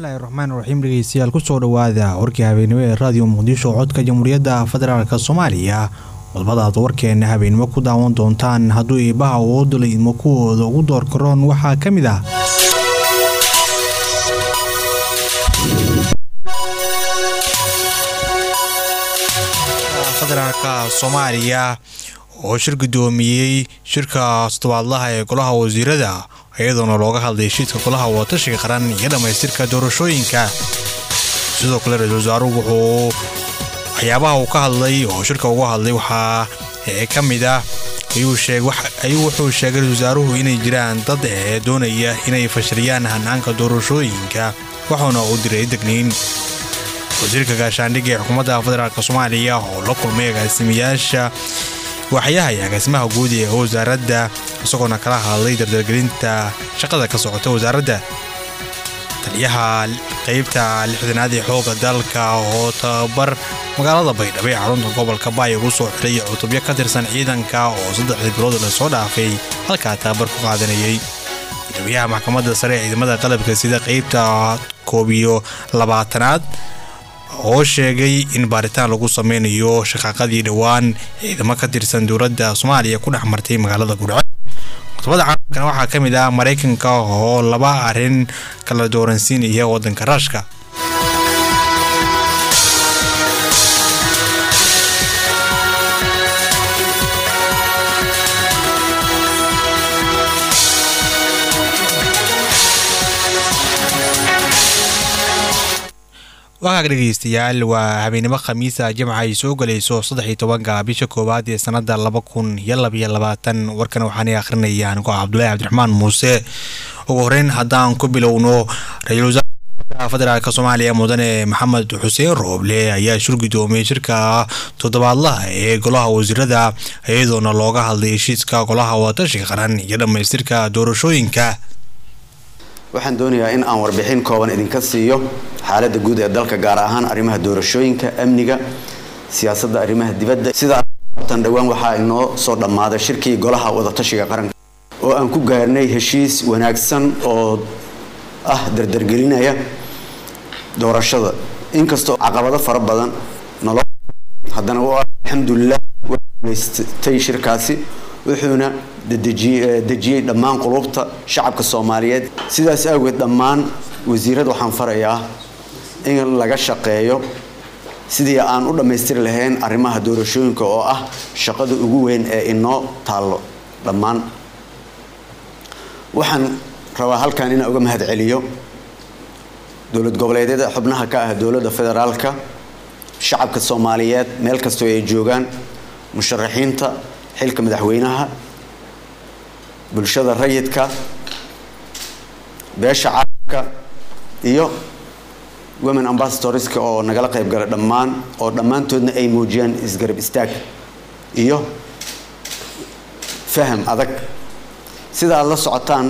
bismillahi raxmaan raxiim dhegeystayaal kusoo dhawaada warkii habeenimo ee raadiyo muqdisho codka jamhuuriyadda federaalk soomaaliya qodbadaad warkeena habeenimo ku daawan doontaan hadduu iibaha awoodula idmo kuwooda ugu door karoon waxaa ka mid ah federaalk soomaaliya oo shir gudoomiyey shirka todobaadlaha ee golaha wasiirada iyadoona looga hadlay heshiidka golaha wadatashiga qaran iyo dhammaystirka doorashooyinka sidoo kale ra-isul wasaaruhu wuxuu waxyaabaha uu ka hadlay oo shirka uga hadlay waxaa ka mid ah ayuu wuxuu sheegay ra-isul wasaaruhu inay jiraan dad ee doonaya inay fashiliyaan hanaanka doorashooyinka wuxuuna uu diray degniin wasiirka gaashaandhigga ee xukuumadda federaalk soomaaliya oo la kulmay agaasimayaasha waaxyaha iyo agaasimaha guud ee wasaaradda isagoona kala hadlay dardargelinta shaqada ka socota wasaaradda taliyaha qaybta lixdanaad ee xooga dalka oo tababar magaalada baydhabo ee xarunta gobolka baay ugu soo xiray cutubyo ka tirsan ciidanka oo saddexdii bilood lasoo dhaafay halkaa tababar ku qaadanayay gudoomiyaha maxkamadda sare ee ciidamada qalabka sida qaybta koob iyo labaatanaad oo sheegay in baaritaan lagu sameynayo shaqaaqadii dhowaan ciidamo ka tirsan dowladda soomaaliya ku dhex martay magaalada gudhco qodobada caalamkana waxaa ka mid ah maraykanka oo laba arrin kala dooransiinaya waddanka raashka waxaa dhegeystayaal waa habeenimo khamiisa jimca ay soo galayso saddex-iyo tobanka bisha koowaad ee sanada laba kun iyo labaiyo labaatan warkan waxaana akhrinaya anigoo cabdulaahi cabdiraxmaan muuse ugu horeyn haddaan ku bilowno ra-iisul wasaarka federaalk soomaaliya mudane maxamed xuseen rooble ayaa shir gudoomiyey shirka toddobaadlaha ee golaha wasiirada iyadoona looga hadlay heshiiska golaha wadatashiga qaran iyo dhammaystirka doorashooyinka waxaan doonayaa in aan warbixin kooban idinka siiyo xaaladda guud ee dalka gaar ahaan arrimaha doorashooyinka amniga siyaasadda arrimaha dibadda sidaatan dhowaan waxaa inoo soo dhammaaday shirkii golaha wadatashiga qaranka oo aan ku gaarnay heshiis wanaagsan oo ah dardargelinaya doorashada inkastoo caqabado fara badan nolo haddana alxamdulilah waamaystay shirkaasi wuxuuna dejiyey dhammaan qulubta shacabka soomaaliyeed sidaas awgeed dhammaan wasiirada waxaan farayaa in laga shaqeeyo sidii aan u dhammaystiri lahayn arrimaha doorashooyinka oo ah shaqada ugu weyn ee inoo taallo dhammaan waxaan rabaa halkan inaan uga mahad celiyo dowlad goboleedyada xubnaha ka ah dowladda federaalka shacabka soomaaliyeed meel kastoo ay joogaan musharaxiinta xilka madaxweynaha bulshada rayidka beesha caalamka iyo women ambassadorska oo nagala qayb gala dhammaan oo dhammaantoodna ay muujiyaan isgarab istaag iyo faham adag sida aada la socotaan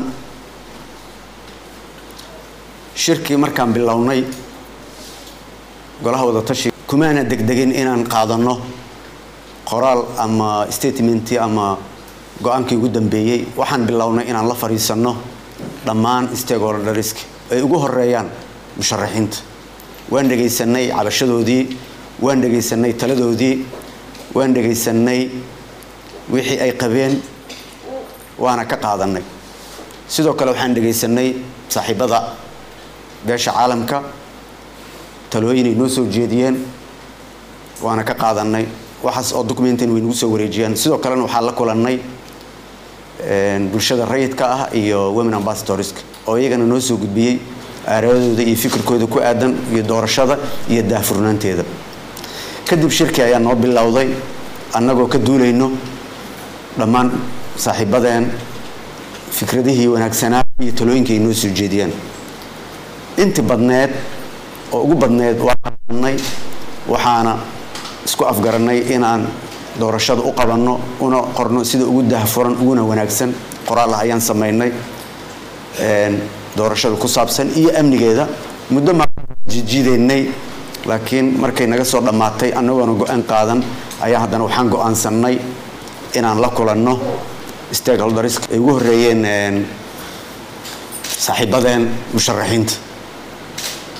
shirkii markaan bilownay golaha wadatashi kumaana degdegin inaan qaadanno qoraal ama statementi ama go-aankii ugu dambeeyey waxaan bilownay inaan la fadhiisanno dhammaan stakeholdersk ay ugu horeeyaan musharaxiinta waan dhegaysanay cabashadoodii waan dhegaysanay taladoodii waan dhegaysanay wixii ay qabeen waana ka qaadanay sidoo kale waxaan dhegaysanay saaxiibada beesha caalamka talooyinay noo soo jeediyeen waana ka qaadanay waxaas oo documentan way nagu soo wareejiyaan sidoo kalena waxaan la kulannay bulshada rayidka ah iyo women ambassadorska oo iyagana noo soo gudbiyey aaradooda iyo fikirkooda ku aadan iyo doorashada iyo daahfurnaanteeda kadib shirkii ayaa noo bilowday annagoo ka duulayno dhammaan saaxiibadeen fikradihii wanaagsanaa iyo talooyinka ay noo soo jeediyaan inti badneed oo ugu badneed waa qabanay waxaana isku afgaranay inaan doorashada u qabanno una qorno sida ugu daahfuran uguna wanaagsan qoraal ah ayaan samaynay doorashada ku saabsan iyo amnigeeda muddo majijiideynay laakiin markay naga soo dhammaatay annagoona go-aan qaadan ayaa haddana waxaan go-aansanay inaan la kulanno stakeholders ay ugu horeeyeen saaxiibadeen musharaxiinta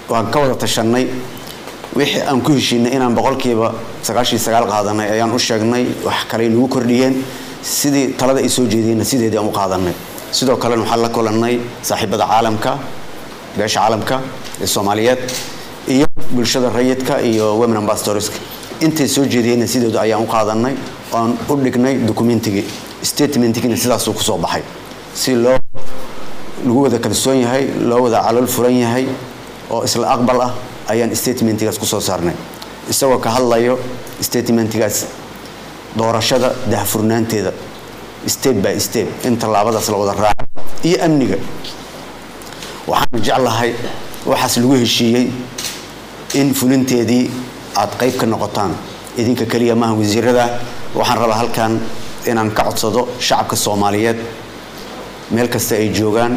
waan ka wada tashanay wixii aan ku heshiinay inaan boqolkiiba sagaashii sagaal qaadanay ayaan u sheegnay wax kaley nagu kordhiyeen sidii talada ay soo jeediyeenna sideedii aan u qaadanay sidoo kalena waxaan la kulannay saaxiibada caalamka beesha caalamka ee soomaaliyeed iyo bulshada rayidka iyo women ambassadorska intay soo jeediyeenna sideedu ayaan u qaadanay oan u dhignay documentigii statementigina sidaasuu kusoo baxay si loo lagu wada kalsoon yahay loo wada calool furan yahay oo isla aqbal ah ayaan statementigaas kusoo saarnay isagoo ka hadlayo statementigaas doorashada dahfurnaanteeda step by step in tallaabadaas la wada raaco iyo amniga waxaan jeclahay waxaas lagu heshiiyey in fulinteedii aad qayb ka noqotaan idinka keliya maaha wasiirada waxaan rabaa halkan inaan ka codsado shacabka soomaaliyeed meel kasta ay joogaan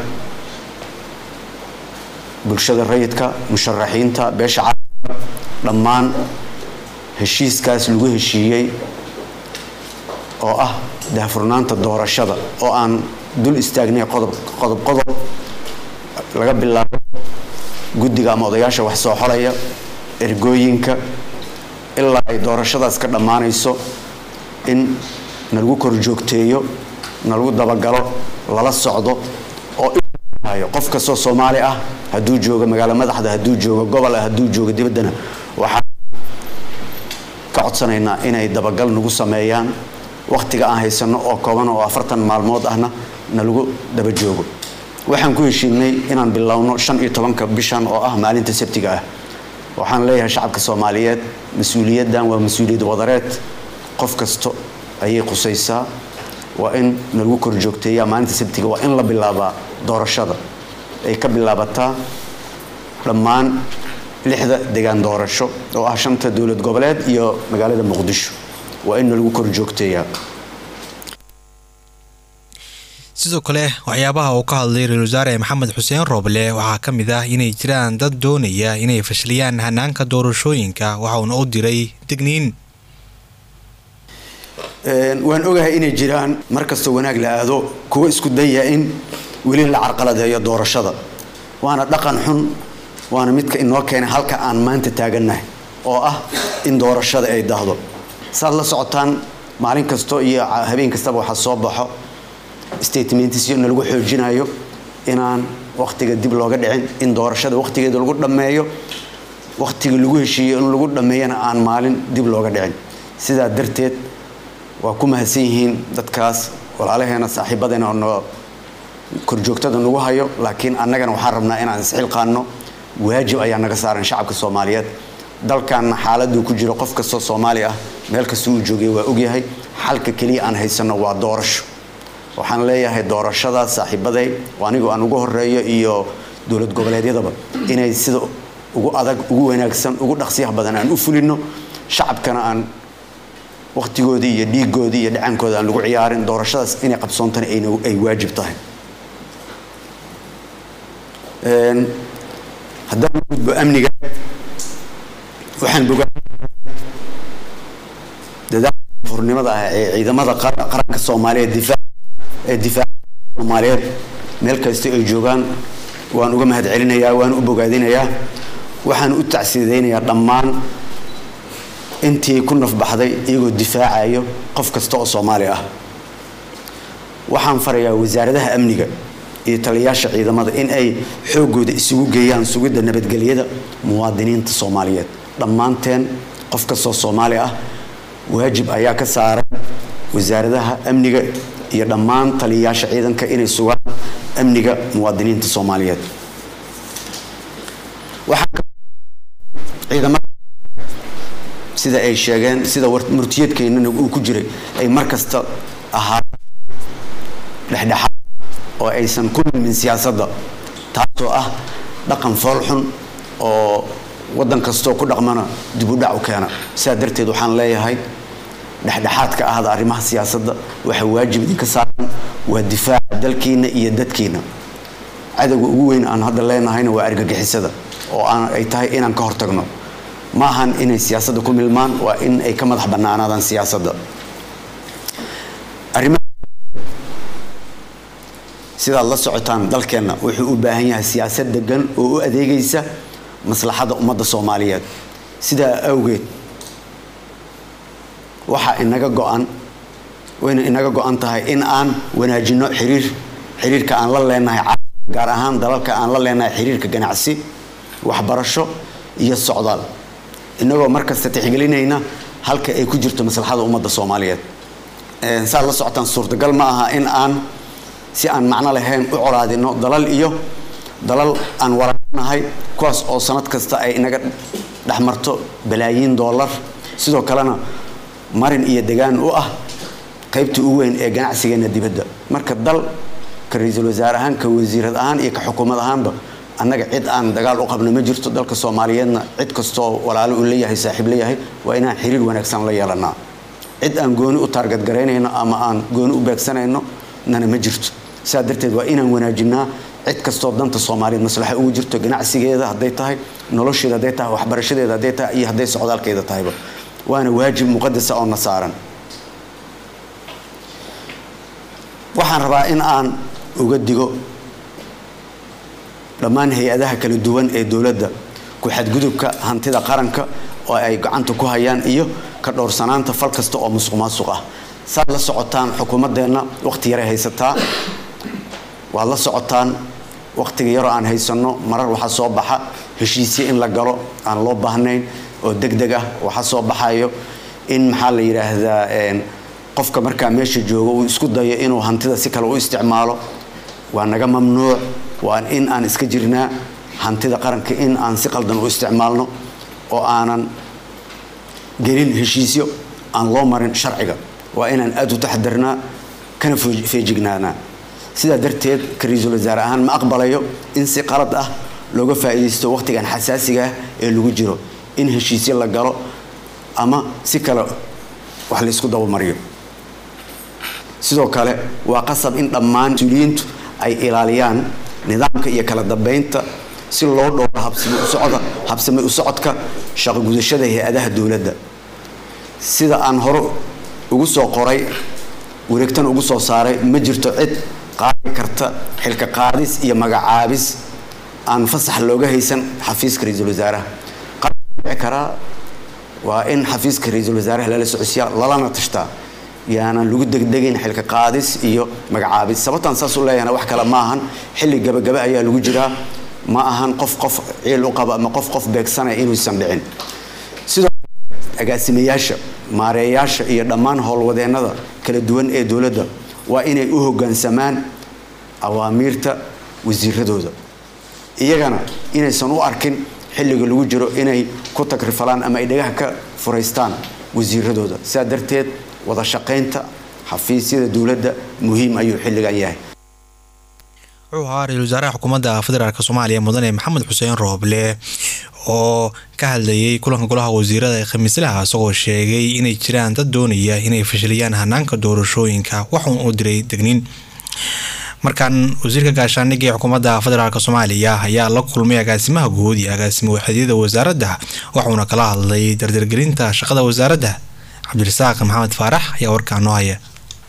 bulshada rayidka musharaxiinta beesha caalamka dhammaan heshiiskaas lagu heshiiyey oo ah dahfurnaanta doorashada oo aan dul istaagnay qodob qodob qodob laga bilaabo guddiga ama odayaasha wax soo xolaya ergooyinka ilaa ay doorashadaas ka dhammaanayso in nalagu kor joogteeyo nalagu dabagalo lala socdo oo qof kastoo soomaali ah hadduu joogo magaalo madaxda hadduu joogo gobol ah hadduu joogo dibaddana waxaan ka codsanaynaa inay dabagal nagu sameeyaan wakhtiga aan haysanno oo kooban oo afartan maalmood ahna nalagu daba joogo waxaan ku heshiinay inaan bilowno shan iyo tobanka bishan oo ah maalinta sabtiga ah waxaan leeyahay shacabka soomaaliyeed mas-uuliyaddan waa mas-uuliyad wadareed qof kasto ayay qusaysaa waa in nalagu kor joogteeyaa maalinta sabtiga waa in la bilaabaa doorashada ay ka bilaabataa dhammaan lixda degaan doorasho oo ah shanta dowlad goboleed iyo magaalada muqdisho waa in nalagu kor joogteeyaa sidoo kale waxyaabaha uu ka hadlay ra-isul wasaare maxamed xuseen rooble waxaa ka mid ah inay jiraan dad doonaya inay fashiliyaan hanaanka doorashooyinka waxauna u diray digniin waan ogahay inay jiraan mar kastoo wanaag la aado kuwa isku daya in weli la carqaladeeyo doorashada waana dhaqan xun waana midka inoo keenay halka aan maanta taagannahay oo ah in doorashada ay dahdo saad la socotaan maalin kasto iyo habeen kastaba waxaa soo baxo statementsyo nalagu xoojinayo inaan wakhtiga dib looga dhicin in doorashada wakhtigeeda lagu dhammeeyo wakhtiga lagu heshiiyo in lagu dhammeeyana aan maalin dib looga dhicin sidaa darteed waa ku mahadsan yihiin dadkaas walaalaheena saaxiibadeena oo korjoogtada nagu hayo laakiin annagana waxaan rabnaa inaan isxilqaanno waajib ayaa naga saaran shacabka soomaaliyeed dalkanna xaaladuu ku jiro qof kastoo soomaali ah meel kasta uu joogay waa ogyahay xalka keliya aan haysanno waa doorasho waxaan leeyahay doorashadaas saaxiibaday anigoo aan ugu horeeyo iyo dowlad goboleedyadaba inay sida ugu adag ugu wanaagsan ugu dhaqsiyaha badan aan u fulino shacabkana aan wakhtigoodii iyo dhiigoodii iyo dhacankooda aan lagu ciyaarin doorashadaas inay qabsoontana ay waajib tahay haddaan gudbo amniga waxaan bogaa dadaalka furnimada ah ee ciidamada qaranka soomaaliyeed difaac ee difaaca soomaaliyeed meel kasta ay joogaan waan uga mahad celinayaa waan u bogaadinayaa waxaan u tacsiidaynayaa dhammaan intii ku nafbaxday iyagoo difaacayo qof kasta oo soomaali ah waxaan farayaa wasaaradaha amniga iyo taliyayaasha ciidamada in ay xoogooda isugu geeyaan sugidda nabadgelyada muwaadiniinta soomaaliyeed dhammaanteen qof kastoo soomaali ah waajib ayaa ka saaran wasaaradaha amniga iyo dhammaan taliyayaasha ciidanka inay sugaan amniga muwaadiniinta soomaaliyeed ciidamada sida ay sheegeen sida murtiyadkeennana uu ku jiray ay mar kasta ahaa dhexdhexaad oo aysan ku milmin siyaasadda taasoo ah dhaqan foolxun oo waddan kastoo ku dhaqmana dibudhac u keena sidaa darteed waxaan leeyahay dhexdhexaadka ahda arrimaha siyaasadda waxaa waajib idinka saaran waa difaaca dalkiina iyo dadkiina cadowga ugu weyn aan hadda leenahayna waa argagixisada oo ay tahay inaan ka hortagno ma ahan inay siyaasadda ku milmaan waa in ay ka madax bannaanaadaan siyaasadda sidaad la socotaan dalkeenna wuxuu u baahan yahay siyaasad degan oo u adeegaysa maslaxadda ummadda soomaaliyeed sidaa awgeed waxaa inaga go-an wayna inaga go-an tahay in aan wanaajino xiriir xiriirka aan la leenahay gaar ahaan dalalka aan la leenahay xiriirka ganacsi waxbarasho iyo socdaal inagoo markasta tixgelinayna halka ay ku jirto maslaxada ummadda soomaaliyeed saad la socotaan suurtagal ma aha in aan si aan macno lahayn u colaadino dalal iyo dalal aan waranahay kuwaas oo sanad kasta ay inaga dhexmarto balaayiin dollar sidoo kalena marin iyo degaan u ah qaybta u weyn ee ganacsigeena dibadda marka dal ka ra-iisul wasaare ahaan ka wasiirad ahaan iyo ka xukuumad ahaanba annaga cid aan dagaal u qabno ma jirto dalka soomaaliyeedna cid kastoo walaalo uu leeyahay saaxiib leeyahay waa inaan xiriir wanaagsan la yeelanaa cid aan gooni u taargadgaraynayno ama aan gooni u beegsanayno nana ma jirto saa darteed waa inaan wanaajinaa cid kastoo danta soomaaliyeed maslaxa ugu jirto ganacsigeeda hadday tahay nolosheeda hadday tahay waxbarashadeeda hadday tahay iyo hadday socdaalkeeda tahayba waana waajib muqadasa oo na saaran waxaan rabaa in aan uga digo dhammaan hay-adaha kala duwan ee dowladda ku-xadgudubka hantida qaranka oo ay gacanta ku hayaan iyo ka dhowrsanaanta fal kasta oo musuq maasuq ah saad la socotaan xukuumaddeenna wakhti yaray haysataa waad la socotaan wakhtiga yaroo aan haysanno marar waxaa soo baxa heshiisyo in la galo aan loo baahnayn oo deg deg ah waxaa soo baxayo in maxaa la yidhaahdaa qofka markaa meesha joogo uu isku dayo inuu hantida si kale u isticmaalo waa naga mamnuuc waa in aan iska jirnaa hantida qaranka in aan si qaldan u isticmaalno oo aanan gelin heshiisyo aan loo marin sharciga waa inaan aada u taxadarnaa kana feejignaanaa sidaa darteed ka ra-iisul wasaare ahaan ma aqbalayo in si qalad ah looga faa'iidaysto wakhtigan xasaasiga ah ee lagu jiro in heshiisyo la galo ama si kale wax laysku dabamariyo sidoo kale waa qasab in dhammaan mas-uuliyiintu ay ilaaliyaan nidaamka iyo kala dambeynta si loo dhowro habsami u socodka shaqo gudashada hay-adaha dowladda sida aan hore ugu soo qoray wareegtan ugu soo saaray ma jirto cid qaadi karta xilka qaadis iyo magacaabis aan fasax looga haysan xafiiska ra-iisul wasaaraha dhici karaa waa in xafiiska ra-iisul wasaaraha lala socodsiyaa lalana tashtaa yaanan lagu degdegayn xilka qaadis iyo magacaabis sababtaan saas u leeyahana wax kale ma ahan xilli gabagaba ayaa lagu jiraa ma ahan qof qof ciil u qaba ama qof qof beegsanaya inuusan dhicin sidoo agaasimayaasha maareeyaasha iyo dhammaan howlwadeennada kala duwan ee dowladda waa inay u hoggaansamaan awaamiirta wasiiradooda iyagana inaysan u arkin xilliga lagu jiro inay ku tagrifalaan ama ay dhagaha ka furaystaan wasiiradooda sidaa darteed wada shaqaynta xafiisyada dowladda muhiim ayuu xilligan yahay wuxuu ahaa ra-isul wasaaraha xukuumadda federaalk soomaaliya mudane maxamed xuseen rooble oo ka hadlayay kulanka golaha wasiirada ee khamiislaha isagoo sheegay inay jiraan dad doonaya inay fashiliyaan hanaanka doorashooyinka waxuun u diray degniin markan wasiirka gaashaandhigga ee xukuumadda federaalk soomaaliya ayaa la kulmay agaasimaha guud iyo agaasimo waxeedyada wasaaradda waxuuna kala hadlay dardargelinta shaqada wasaaradda cabdirasaaq maxamed faarax ayaa warkaa noo haya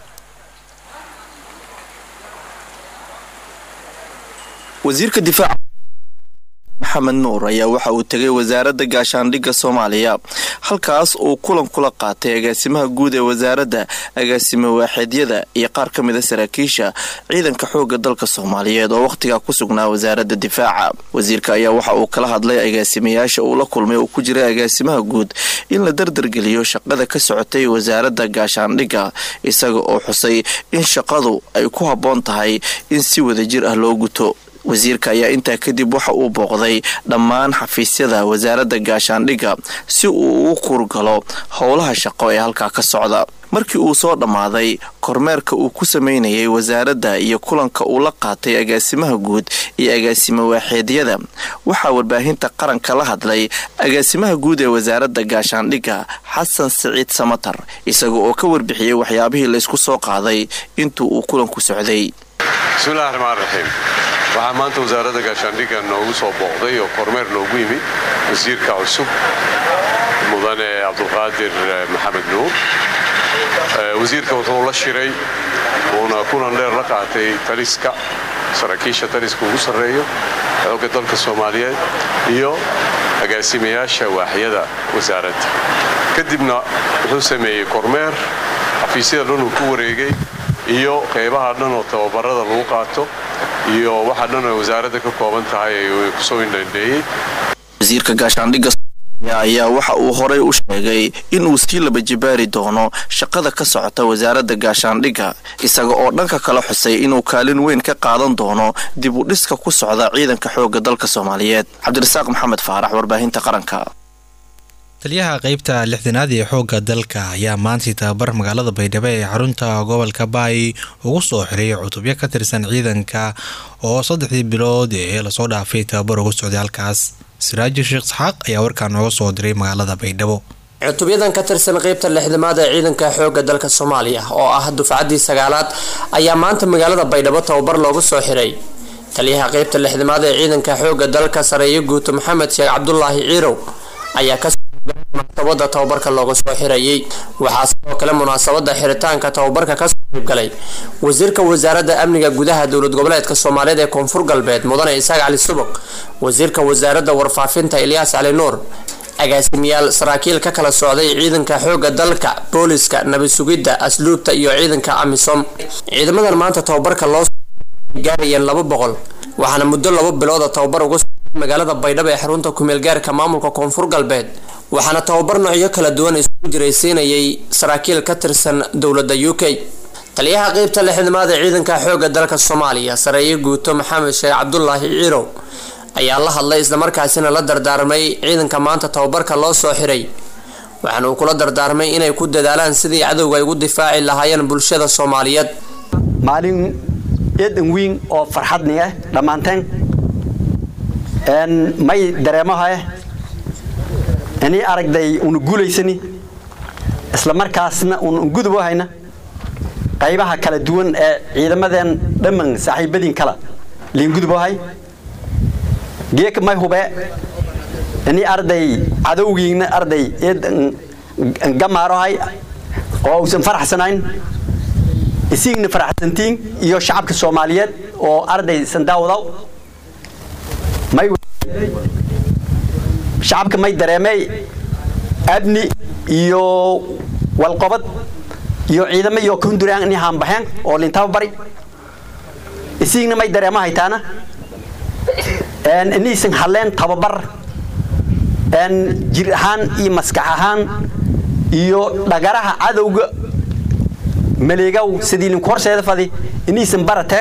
wasiirka difaaca maxamed nuur ayaa waxa uu tegay wasaaradda gaashaandhigga soomaaliya halkaas uu kulan kula qaatay agaasimaha guud ee wasaaradda agaasimo waaxeedyada iyo qaar ka mida saraakiisha ciidanka xoogga dalka soomaaliyeed oo wakhtigaa ku sugnaa wasaaradda difaaca wasiirka ayaa waxa uu kala hadlay agaasimayaasha uu la kulmay oo ku jira agaasimaha guud in la dardargeliyo shaqada ka socotay wasaaradda gaashaandhigga isaga oo xusay in shaqadu ay ku habboon tahay in si wadajir ah loo guto wasiirka ayaa intaa kadib waxa uu booqday dhammaan xafiisyada wasaaradda gaashaandhigga si uu ugu kurgalo howlaha shaqo ee halkaa ka socda markii uu soo dhammaaday kormeerka uu ku sameynayay wasaaradda iyo kulanka uu la qaatay agaasimaha guud iyo agaasimo waaxeedyada waxaa warbaahinta qaranka la hadlay agaasimaha guud ee wasaaradda gaashaandhigga xasan siciid samatar isaga oo ka warbixiyey waxyaabihii laysku soo qaaday intuu uu kulanku socday bismillahi raxmaan raxiim waxaa maanta wasaaradda gaashaandhigga noogu soo booqday oo kormeer noogu yimid wasiirka cusub mudane cabdulqaadir maxamed nuur wasiirka wuxuu la shiray uuna kulan dheer la qaatay taliska saraakiisha taliska ugu sarreeyo xoogga dalka soomaaliyeed iyo agaasimayaasha waaxyada wasaaradda kadibna wuxuu sameeyey kormeer xafiisyada dhan uu ku wareegay iyo qaybaha dhan oo tababarada lagu qaato iyo waxa dhan oo wasaaradda ka kooban tahay ayuu kusoo indhandheeyey wasiirka gaashaandhigga ayaa waxa uu horey u sheegay inuu sii laba jibaari doono shaqada ka socota wasaaradda gaashaandhigga isaga oo dhanka kala xusay inuu kaalin weyn ka qaadan doono dib u dhiska ku socda ciidanka xoogga dalka soomaaliyeed cabdirasaaq maxamed faarax warbaahinta qaranka taliyaha qeybta lixdanaad ee xoogga dalka ayaa maantii tababar magaalada baydhabo ee xarunta gobolka baay ugu soo xiray cutubyo ka tirsan ciidanka oo saddexdii bilood ee lasoo dhaafay tababar ugu socday halkaas siraaji sheekh isxaaq ayaa warkaa nooga soo diray magaalada baydhabo cutubyadan ka tirsan qeybta lixdamaad ee ciidanka xoogga dalka soomaaliya oo ah dufcaddii sagaalaad ayaa maanta magaalada baydhabo tababar loogu soo xiray taliyaha qeybta lixdamaad ee ciidanka xoogga dalka sareeyo guuto maxamed sheekh cabdulaahi ciirow ayaa ka munaasabada tababarka looga soo xirayay waxaa sidoo kale munaasabada xiritaanka tababarka kasoo qaybgalay wasiirka wasaaradda amniga gudaha dowlad goboleedka soomaaliyeed ee koonfur galbeed mudane isaaq cali subag wasiirka wasaaradda warfaafinta ilyaas cali nuur agaasimiyaal saraakiil ka kala socday ciidanka xoogga dalka booliska nabi sugidda asluubta iyo ciidanka amisom ciidamadan maanta tababarka loo gaarayeen laba boqol waxaana muddo laba bilooda tababar uga magaalada baydhabo ee xarunta kumeelgaarka maamulka koonfur galbeed waxaana tababar noocyo kala duwan isugu jiraysiinayay saraakiil ka tirsan dowladda u k taliyaha qeybta lixdamaad ee ciidanka xoogga dalka soomaaliya sareeye guuto maxamed sheekh cabdulaahi ciirow ayaa la hadlay islamarkaasina la dardaarmay ciidanka maanta tababarka loo soo xiray waxaana uu kula dardaarmay inay ku dadaalaan sidii cadowga ay ugu difaaci lahaayeen bulshada soomaaliyeed maalin eedan wiin oo farxadni ah dhammaanteen may dareemaha inii aragday una guulaysani isla markaasna una gudubo hayna qaybaha kala duwan ee ciidamadeen dhamman saaxiibadiin kala liin gudubohay geeka may hube inii arday cadowgiina arday gamaarohay oo uusan faraxsanayn isiigna faraxsantiin iyo shacabka soomaaliyeed oo arday sandaawadaw may shacabka may dareemey abni iyo walqobad iyo ciidamo iyo kahunduraan inay haanbaxeen oo lintaba bari isiigna may dareemo haytaana inaysan hadleen tababar jir ahaan iyo maskax ahaan iyo dhagaraha cadowga maleegow sidii linku horseeda fadi inaysan barateen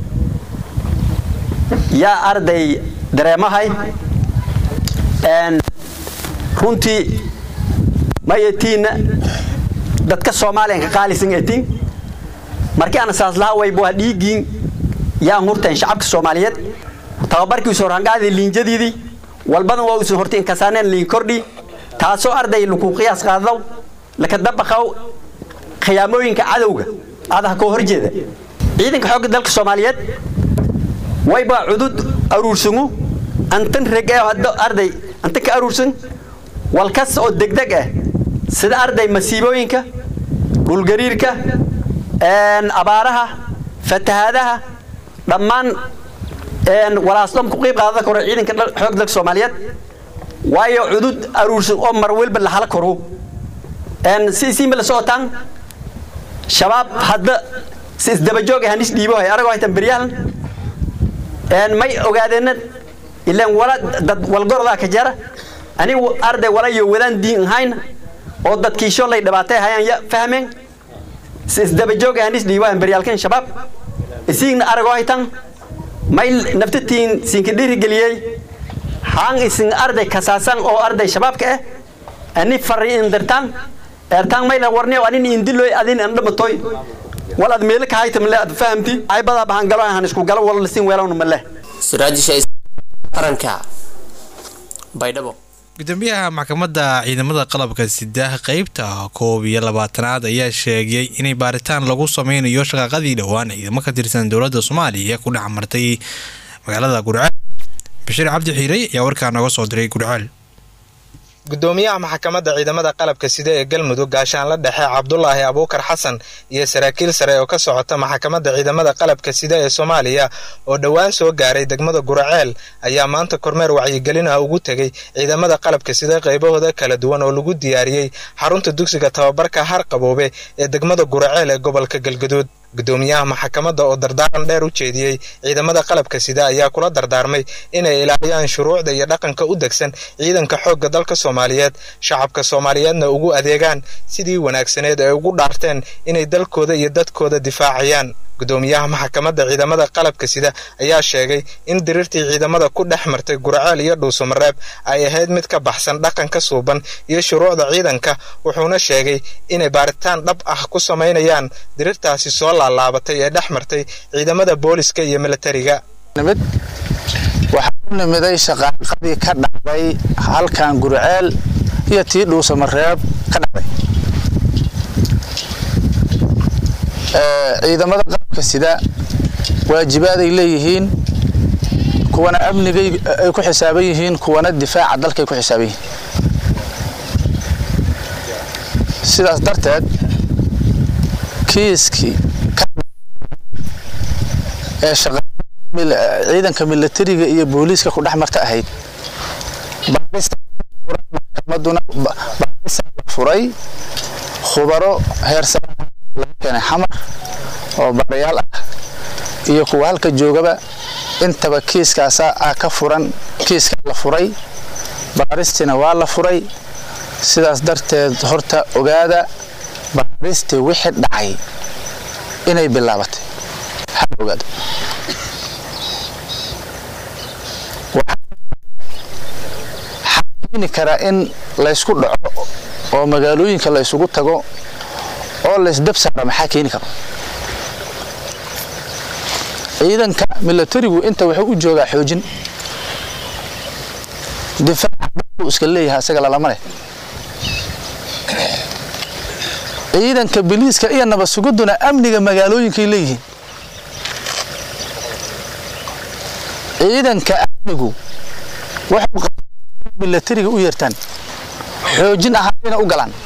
yaa arday dareemahay runtii may etiinna dadka soomaaliyan ka qaalisan etiin markii aan saas lahaa wayba waa dhiigiin yaan hurteen shacabka soomaaliyeed tababarkiisu horhangaadii liinjadiidii walbadan waa uusan horti inkasaaneen liin kordhi taasoo arday laku qiyaas qaadaw laka dabaqaw khiyaamooyinka cadowga adaha koo horjeeda ciidanka xoogga dalka soomaaliyeed wayba cudud aruursangu antan reg ee hadda arday antan ka aruursan walkas oo degdeg ah sida arday masiibooyinka dhulgariirka abaaraha fatahaadaha dhammaan walaasdhom ku qiib qaadada karo ciidanka xoogga dalka soomaaliyeed waayo cudud aruursan oo mar walba la hala koro si isiinba la socotaan shabaab hadda si isdabajoog ah hanis dhiibo hay aragoo haytan beryahan may ogaadeenna ilaan wala dad walgorodaa ka jara anigu arday walayo wadaan diin ahayn oo dadkiisho lay dhibaatay hayaan ya fahmeen si isdabajoog ah hanis dhiibo hayan beryaalkan shabaab isiigna aragoo haytan may naftatiin siinka dhiirigeliyey haan isin arday kasaasan oo arday shabaabka ah ani fari indirtaan eertaan mayla warniyo anin indiloy adin an dhamatoy wal ad meelo ka haytam le ad fahamti ay badaa bahan galo han isku galo wala sin weelawna male siraajisha qaranka baydhabo gudoomiyaha maxkamadda ciidamada qalabka sida qeybta koob iyo labaatanaad ayaa sheegay inay baaritaan lagu sameynayo shaqaaqadii dhowaan ciidamo ka tirsan dowladda soomaaliya ku dhex martay magaalada gurceel bashiir cabdi xiirey ayaa warkaa nooga soo diray gurceel gudoomiyaha maxkamadda ciidamada qalabka sida ee galmudug gaashaanla dhexe cabdulaahi abuukar xasan iyo saraakiil sare oo ka socota maxkamadda ciidamada qalabka sida ee soomaaliya oo dhowaan soo gaaray degmada guraceel ayaa maanta kormeer wacyigelin ah ugu tegey ciidamada qalabka sida qaybahooda kala duwan oo lagu diyaariyey xarunta dugsiga tababarka harqaboobe ee degmada guraceel ee gobolka galgaduud gudoomiyaha maxkamadda oo dardaaran dheer u jeediyey ciidamada qalabka sida ayaa kula dardaarmay inay ilaaliyaan shuruucda iyo dhaqanka u degsan ciidanka xoogga dalka soomaaliyeed shacabka soomaaliyeedna ugu adeegaan sidii wanaagsaneed ay ugu dhaarteen inay dalkooda iyo dadkooda difaacayaan gudoomiyaha maxkamadda ciidamada qalabka sida ayaa sheegay in diriirtii ciidamada ku dhex martay guraceel iyo dhuusamareeb ay ahayd mid ka baxsan dhaqanka suuban iyo shuruucda ciidanka wuxuuna sheegay inay baaritaan dhab ah ku samaynayaan diriirtaasi soo laalaabatay ee dhex martay ciidamada booliska iyo milatariga waxaa u nimiday shaqaaqadii ka dhacday halkan gurceel iyo tii dhuusamareeb ka dhacday ciidamada qalabka sida waajibaaday leeyihiin kuwana amnigay ay ku xisaaban yihiin kuwana difaaca dalkay ku xisaaban yihiin sidaas darteed kiiskii ee ciidanka milatariga iyo booliiska ku dhex marta ahayd maxkamaduna baarisa la furay khubaro heersara laga keenay xamar oo baarayaal ah iyo kuwa halka joogaba intaba kiiskaasa ah ka furan kiiskaa la furay baaristina waa la furay sidaas darteed horta ogaada baaristii wixii dhacay inay bilaabatay hala ogaado waxaa keeni karaa in laysku dhaco oo magaalooyinka la ysugu tago oo laysdab saara maxaa keeni karo ciidanka milatarigu inta wuxuu u joogaa xoojin difaaca dalku iska leeyahay isaga lalama leh ciidanka biliiska iyo nabad sugiduna amniga magaalooyinkay leeyihiin ciidanka amnigu waxuu milatariga u yeertaan xoojin ahaanayna u galaan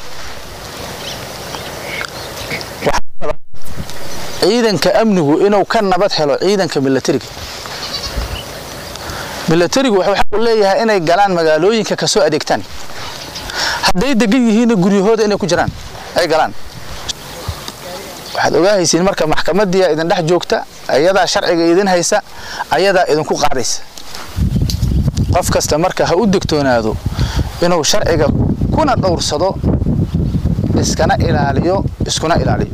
ciidanka amnigu inuu ka nabad helo ciidanka milatariga milatarigu wuxuu xaq u leeyahay inay galaan magaalooyinka kasoo adeegtaan hadday degan yihiinna guryahooda inay ku jiraan ay galaan waxaad ogaahaysiin marka maxkamadiia idin dhex joogta ayadaa sharciga idin haysa ayadaa idinku qaadaysa qof kasta marka ha u degtoonaado inuu sharciga kuna dhowrsado iskana ilaaliyo iskuna ilaaliyo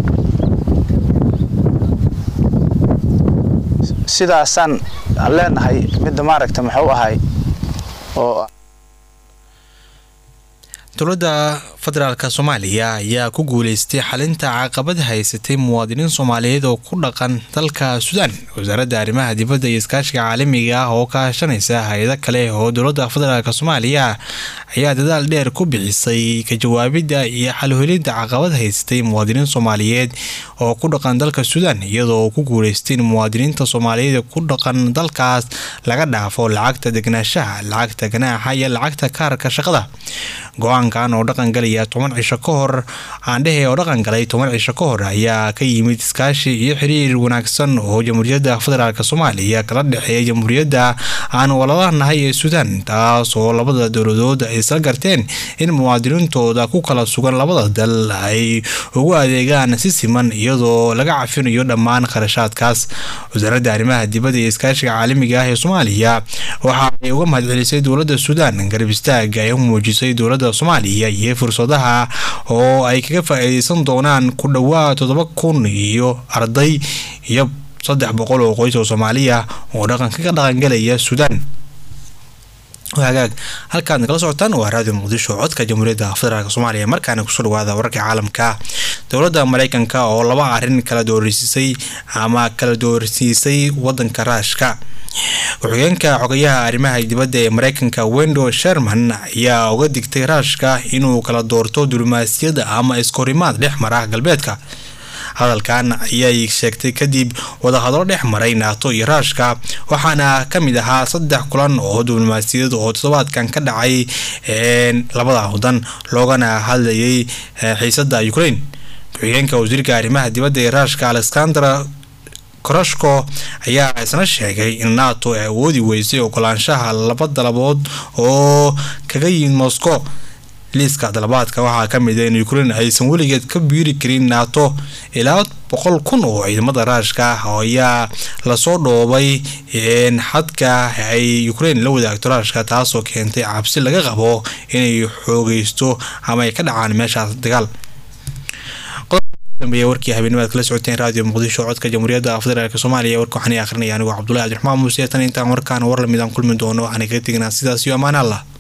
sidaasaan leenahay midda maaragta muxuu ahay oo dowladda federaalka soomaaliya ayaa ku guuleystay xalinta caqabad haysatay muwaadiniin soomaaliyeed oo ku dhaqan dalka suudaan wasaaradda arrimaha dibadda iyo iskaashiga caalamiga ah oo kaashanaysa hay-ado kale oo dowladda federaalk soomaaliya ayaa dadaal dheer ku bixisay ka jawaabidda iyo xalholinta caqabad haysatay muwaadiniin soomaaliyeed oo ku dhaqan dalka suudaan iyadoo ku guuleystay in muwaadiniinta soomaaliyeed ku dhaqan dalkaas laga dhaafo lacagta degnaanshaha lacagta ganaaxa iyo lacagta kaarka shaqada go-aankan oo dhaqan galaya toban cisho ka hor aandhehe oo dhaqan galay toban cisho ka hor ayaa ka yimid iskaashi iyo xiriir wanaagsan oo jamhuuriyadda federaalk soomaaliya kala dhexeeya jamhuuriyadda aan walaalanahay ee suudaan taas oo labada dowladood ay isla garteen in muwaadiniintooda ku kala sugan labada dal ay ugu adeegaan si siman iyadoo laga cafinayo dhammaan kharashaadkaas wasaaradda arrimaha dibadda iyo iskaashiga caalamiga ah ee soomaaliya waxa ay uga mahadcelisay dowladda suudaan garab istaaga ay u muujisay dowladda soomaaliya iyo fursadaha oo ay kaga faa-iideysan doonaan ku dhowaad toddoba kun iyo arday iyo saddex boqol oo qoys oo soomaaliya oo dhaqanka ka dhaqangalaya suudaan hagaag halkaad nagala socotaan waa raadiyo muqdisho codka jamhuuriyadda federaalk soomaaliya markaana kusoo dhawaada wararka caalamka dowladda mareykanka oo laba arrin kala doorisiisay ama kala doorsiisay wadanka raashka ku-xigeenka xogayaha arrimaha dibadda ee mareykanka wendo sherman ayaa uga digtay raashka inuu kala doorto diblomaasiyadda ama iskahorimaad dhex mara galbeedka hadalkan ayay sheegtay kadib wadahadlo dhex maray naato iyo raashka waxaana ka mid ahaa saddex kulan oo diblomaasiyadeed oo toddobaadkan ka dhacay labada wadan loogana hadlayay xiisada ukraine ku-xigeenka wasiirka arrimaha dibadda ee raashka alexander korashko ayaa isna sheegay in nato ay awoodi weysay ogolaanshaha laba dalabood oo kaga yimid moscow liiska dalabaadka waxaa ka mid a in ukraine aysan weligeed ka biiri karin nato ilaa boqol kun oo ciidamada raashka ayaa lasoo dhoobay xadka ay ukraine la wadaagto raashka taasoo keentay cabsi laga qabo inay xoogeysto ama ay ka dhacaan meeshaas dagaal dambeeya warkii habeennimaad kala socoteen raadiyo muqdisho codka jamhuuriyadda federaalk soomaaliya warka waxaan akhrinaya anigoo cabdullahi cabdiraxmaan muuse tan intaan warkaan war lamid aan kulmi doono waxaan kaga teginaa sidaas iyo ammaan allah